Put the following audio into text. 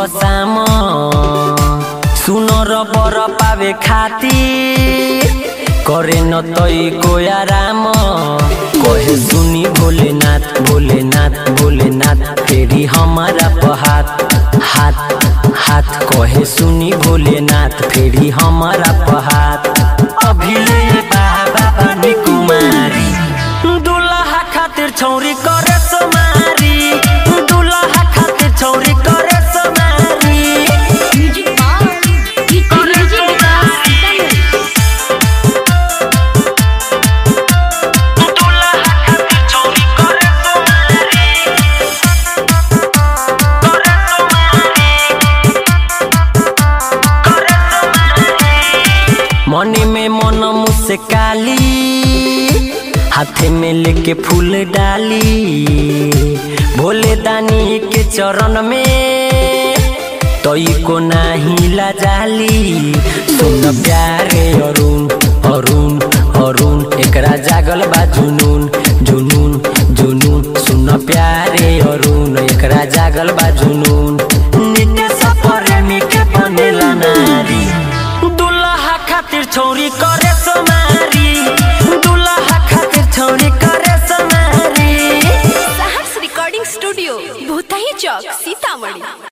सुबह शाम सुनर बर पावे खातिर करे न तई को आराम कहे सुनी भोलेनाथ भोलेनाथ भोलेनाथ फेरी हमारा पहात हाथ हाथ कहे सुनी भोलेनाथ फेरी हमारा पहात अभिले बाबा बनी कुमारी दुल्हा खातिर छौरी करे सोमारी दुल्हा खातिर छौरी करे सोमारी music bar music Vikas Sitamarhi मनी में मन मुझसे काली हाथे में लेके फूल डाली भोले दानी के चरण में तोई को नाही लाजाली सुन प्यारे अरुण अरुण अरुण एकरा जागल बा जुनून जुनून जुनून सुन प्यारे अरुण एकरा जागल बा जुनून